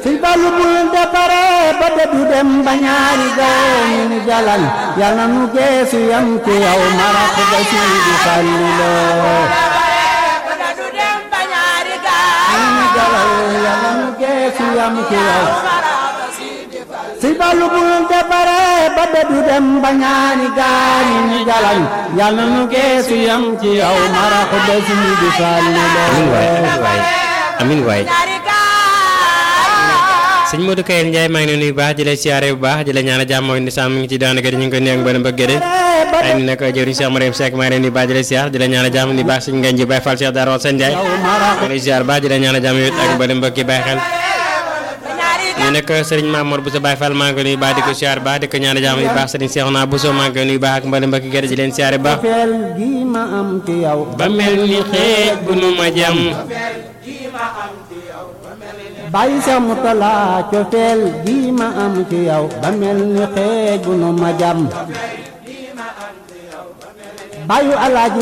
si balu bul depare ba dëddu dem ba ñaari gaay ñu ni jalan yal na nu geesu yam ci yow marax ba si di fallilo ñu ni jalan yal na nu geesu yam ci yow si balu bul depare ba dëddu dem ba ñaari gaay ñu ni jalan yal na nu geesu yam ci yow marax ba si di fallilo amin waay sëñ Modou Kayel Ndiaye maa ngi nuyu bu baax di la siyaare bu baax di la ñaan jàmm mooy ni sàmm mi ngi ci daanaka ñu ngi koy nuyu ak mbërëm bëgg de ay ni nag jëriñ Cheikh Mariam Seck maa ngi nuyu baax di la siyaar di la ñaan jàmm ni baax sëñ Ngagne ji Baye Fall Cheikh Darou Sène Ndiaye maa ngi lay siyaar baax di la ñaan jàmm yow ak mbërëm bëgg yi bàyyi xel ñu nekk sëriñ Mamour Bousso Baye Fall maa ngi koy nuyu baax di ko siyaar baax di ko ñaan jàmm ni baax sëriñ Cheikhouna Bousso maa ngi koy nuyu baax ak mbërëm bëgg yi di leen siyaare baax feel gi ma am ci yow ba mel ni xeej bu nu ma jam bàyyi sa mutala cofeel gi ma am ci yow ba mel ni xeej bu nu ma jam bàyyu alaaji